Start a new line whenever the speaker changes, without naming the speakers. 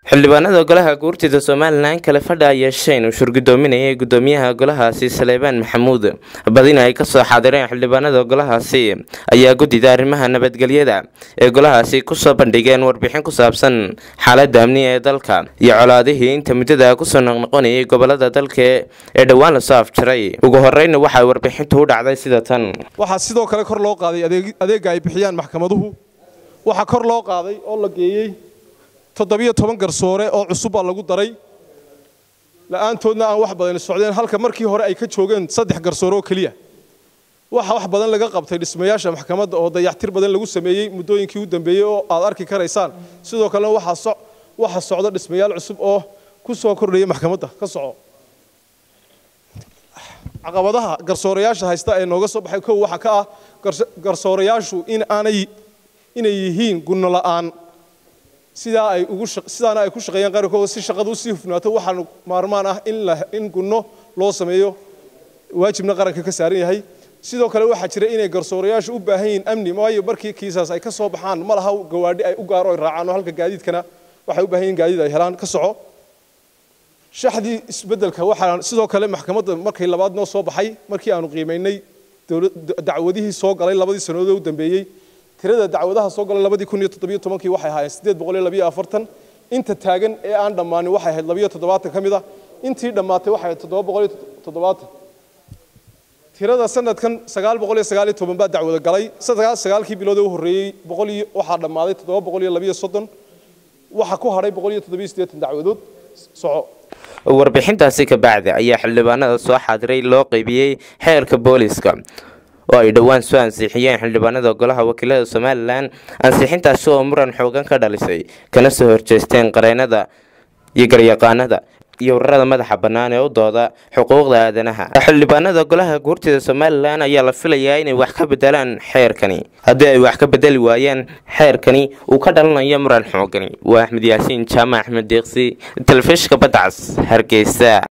xildhibaanada golaha guurtida somalilan kale fadha yeesheen uu shurgudoominayay gudoomiyaha golahaasi saleebaan maxamuud badina ay kasoo xaadireen xildhibaanada golahaasi ayaa guddida arrimaha nabadgelyada ee golahaasi kusoo bandhigeen warbixin ku saabsan xaalada amni ee dalka iyo colaadihii inta muddada kusoo noqnoqonayay gobolada dalka ee dhowaan lasoo afjaray ugu horeyna waxay warbixintu u dhacday sida tan
waxaa sidoo kale kor loo qaaday adeega ay bixiyaan maxkamaduhu waxaa kor loo qaaday oo la geeyey toddobiyo toban garsoore oo cusubbaa lagu daray la'aantoodna aan wax badan socdeen halka markii hore ay ka joogeen saddex garsoore oo keliya waxa wax badan laga qabtay dhismayaasha maxkamadda oo dayactir badan lagu sameeyey muddooyinkii u dambeeyey oo aad arki karaysaan sidoo kalena waxa socda dhismayaal cusub oo ku soo kordhaya maxkamadda ka soco caqabadaha garsoorayaasha haysta ee nooga soo baxay kow waxaa ka ah garsoorayaashu in aanay inay yihiin gunno la'aan sidaa ay ugu sidaana ay ku shaqeeyaan qaarkooda si shaqadu usii hufnaato waxaa maarmaan ah in la in gunno loo sameeyo waajibna qaranka ka saaran yahay sidoo kale waxaa jira inay garsoorayaashu u baahan yihiin amni waayo markii kiisaas ay ka soo baxaan ma laha gawaadhi ay u gaaro ay raacaan oo halka gaadiidkana waxay u baahan yihiin gaadiid ay helaan ka soco shaxdii isbeddelka waxaa sidoo kale maxkamadda markay labaad noo soo baxay markii aanu qiimaynay dacwadihii soo galay labadii sannadood u dambeeyey tirada dacwadaha soo galay labadii kun iyo toddobiyo tobankii waxay ahaayeen siddeed boqol iyo labiyo afartan inta taagan ee aan dhammaanin waxay ahayd labiyo toddobaatan ka mid ah intii dhammaatay waxay ahayd toddoba boqol iyo toddobaatan tirada sanadkan sagaal boqol iyo sagaal iyo toban baa dacwada galay sagaalkii bilood ee u horreeyey boqol iyo waxaa dhammaaday toddoba boqol iyo labiyo soddon waxaa ku hadhay boqol iyo toddobiyo siddeetan dacwadood soco
warbixintaasi ka bacdi ayaa xildhibaanada soo xaadiray loo qeybiyey xeerka booliska oo ay dhowaan soo ansixiyeen xildhibaanada golaha wakiilada somalilan ansixintaasi oo muran xoogan ka dhalisay kana soo horjeesteen qareenada iyo garyaqaanada iyo ururada madaxa bannaan ee u dooda xuquuqda aadanaha xildhibaanada golaha guurtida somalilan ayaa la filayaa inay wax ka bedelaan xeerkani haddii ay wax ka bedeli waayeen xeerkani uu ka dhalanayo muran xoogani waa axmed yaasiin jaamac axmed deeqsi telefishka badcas hargeysa